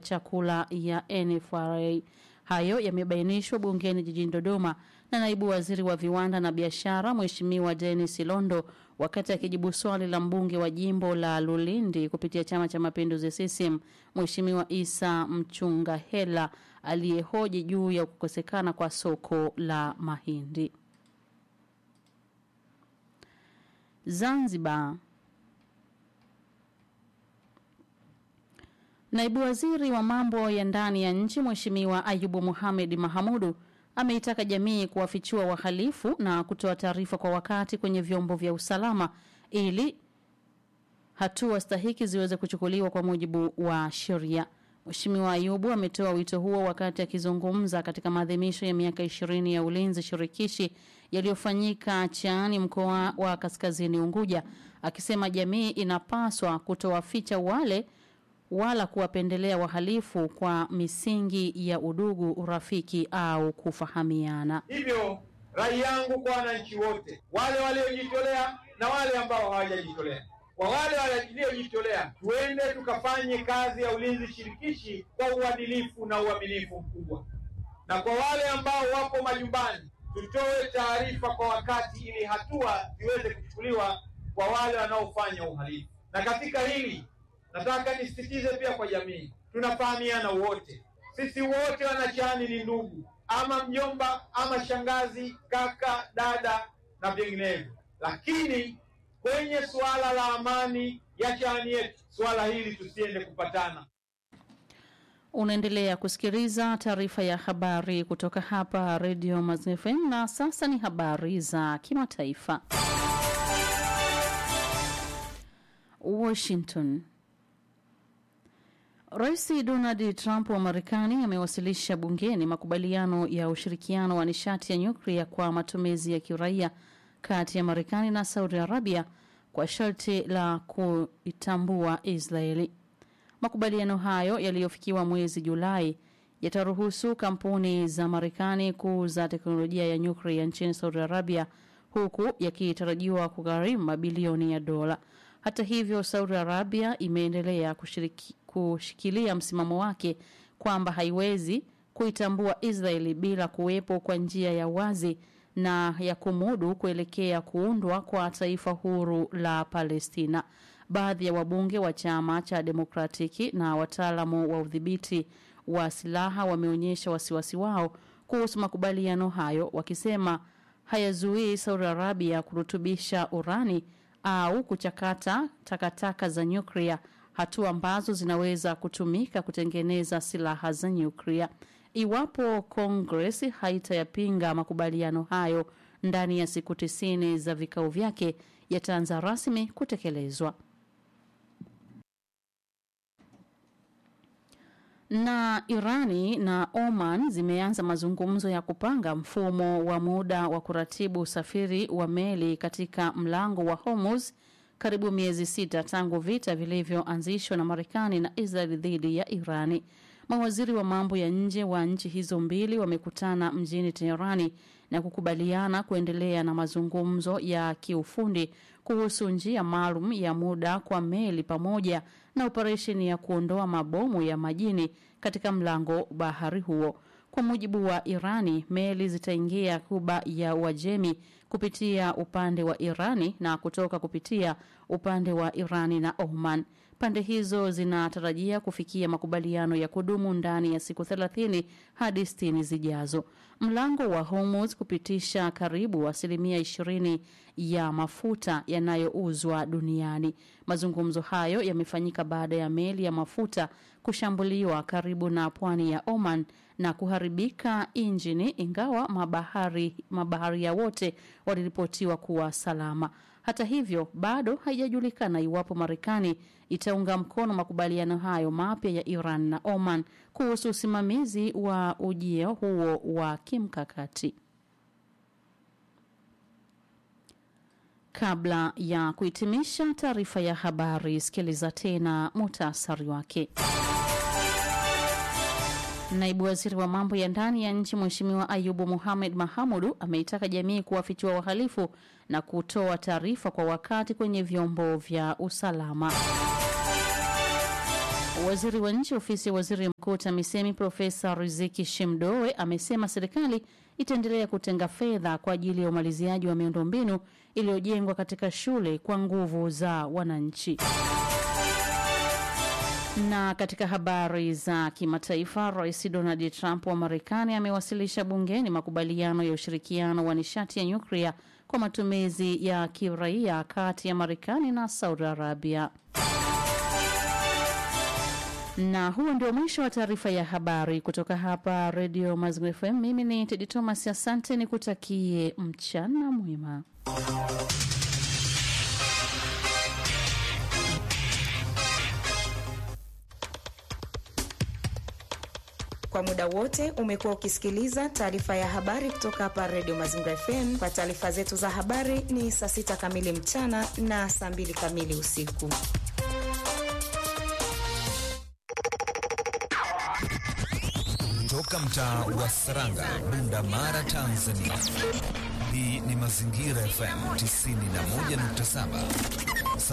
chakula ya NFRA. Hayo yamebainishwa bungeni jijini Dodoma na naibu waziri wa viwanda na biashara Mheshimiwa Dennis Londo wakati akijibu swali la mbunge wa jimbo la Lulindi kupitia Chama cha Mapinduzi CCM Mheshimiwa Isa Mchunga Hela aliyehoji juu ya kukosekana kwa soko la mahindi. Zanzibar. Naibu waziri wa mambo ya ndani ya nchi Mheshimiwa Ayubu Mohamed Mahamudu ameitaka jamii kuwafichua wahalifu na kutoa taarifa kwa wakati kwenye vyombo vya usalama ili hatua stahiki ziweze kuchukuliwa kwa mujibu wa sheria. Mheshimiwa Ayubu ametoa wito huo wakati akizungumza katika maadhimisho ya miaka ishirini ya ulinzi shirikishi yaliyofanyika Chaani mkoa wa Kaskazini Unguja, akisema jamii inapaswa kutowaficha wale wala kuwapendelea wahalifu kwa misingi ya udugu, urafiki au kufahamiana. Hivyo rai yangu kwa wananchi wote, wale waliojitolea na wale ambao hawajajitolea, kwa wale waliojitolea, tuende tukafanye kazi ya ulinzi shirikishi kwa uadilifu na uaminifu mkubwa, na kwa wale ambao wapo majumbani, tutoe taarifa kwa wakati ili hatua ziweze kuchukuliwa kwa wale wanaofanya uhalifu. Na katika hili nataka nisisitize pia kwa jamii, tunafahamiana wote, sisi wote wanachani ni ndugu, ama mjomba ama shangazi, kaka, dada na vinginevyo. Lakini kwenye suala la amani ya chani yetu, suala hili tusiende kupatana. Unaendelea kusikiliza taarifa ya habari kutoka hapa Radio Mazen FM na sasa ni habari za kimataifa. Washington. Rais Donald Trump wa Marekani amewasilisha bungeni makubaliano ya ushirikiano wa nishati ya nyuklia kwa matumizi ya kiraia kati ya Marekani na Saudi Arabia kwa sharti la kuitambua Israeli. Makubaliano hayo yaliyofikiwa mwezi Julai yataruhusu kampuni za Marekani kuuza teknolojia ya nyuklia nchini Saudi Arabia huku yakitarajiwa kugharimu mabilioni ya dola. Hata hivyo, Saudi Arabia imeendelea kushiriki, kushikilia msimamo wake kwamba haiwezi kuitambua Israeli bila kuwepo kwa njia ya wazi na ya kumudu kuelekea kuundwa kwa taifa huru la Palestina. Baadhi ya wabunge wa chama cha Demokratiki na wataalamu wa udhibiti wa silaha wameonyesha wasiwasi wao kuhusu makubaliano hayo, wakisema hayazuii Saudi Arabia kurutubisha urani au kuchakata takataka za nyuklia, hatua ambazo zinaweza kutumika kutengeneza silaha za nyuklia. Iwapo Congress haitayapinga makubaliano hayo ndani ya siku tisini za vikao vyake, yataanza rasmi kutekelezwa. Na Irani na Oman zimeanza mazungumzo ya kupanga mfumo wa muda wa kuratibu usafiri wa meli katika mlango wa Hormuz karibu miezi sita tangu vita vilivyoanzishwa na Marekani na Israel dhidi ya Irani. Mawaziri wa mambo ya nje wa nchi hizo mbili wamekutana mjini Teherani na kukubaliana kuendelea na mazungumzo ya kiufundi kuhusu njia maalum ya muda kwa meli pamoja na operesheni ya kuondoa mabomu ya majini katika mlango bahari huo. Kwa mujibu wa Irani, meli zitaingia Kuba ya Uajemi kupitia upande wa Irani na kutoka kupitia upande wa Irani na Oman. Pande hizo zinatarajia kufikia makubaliano ya kudumu ndani ya siku 30 hadi 60 zijazo. Mlango wa Hormuz kupitisha karibu asilimia 20 ya mafuta yanayouzwa duniani. Mazungumzo hayo yamefanyika baada ya meli ya mafuta kushambuliwa karibu na pwani ya Oman na kuharibika injini, ingawa mabahari mabaharia wote waliripotiwa kuwa salama. Hata hivyo, bado haijajulikana iwapo Marekani itaunga mkono makubaliano hayo mapya ya Iran na Oman kuhusu usimamizi wa ujio huo wa kimkakati. Kabla ya kuhitimisha taarifa ya habari, sikiliza tena muhtasari wake. Naibu waziri wa mambo ya ndani ya nchi Mheshimiwa Ayubu Mohamed Mahamudu ameitaka jamii kuwafichua wahalifu na kutoa taarifa kwa wakati kwenye vyombo vya usalama. Waziri wa nchi ofisi ya waziri mkuu TAMISEMI Profesa Riziki Shemdoe amesema serikali itaendelea kutenga fedha kwa ajili ya umaliziaji wa miundombinu iliyojengwa katika shule kwa nguvu za wananchi. Na katika habari za kimataifa, Rais Donald Trump wa Marekani amewasilisha bungeni makubaliano ya ushirikiano wa nishati ya nyuklia kwa matumizi ya kiraia kati ya Marekani na Saudi Arabia. Na huo ndio mwisho wa taarifa ya habari kutoka hapa Radio Mazingira FM. Mimi ni Tedi Thomas, asante, nikutakie mchana mwema. Kwa muda wote umekuwa ukisikiliza taarifa ya habari kutoka hapa Radio Mazingira FM. Kwa taarifa zetu za habari ni saa sita kamili mchana na saa mbili kamili usiku. Toka mtaa wa Saranga, Bunda Mara, Tanzania. Hii ni Mazingira FM 91.7.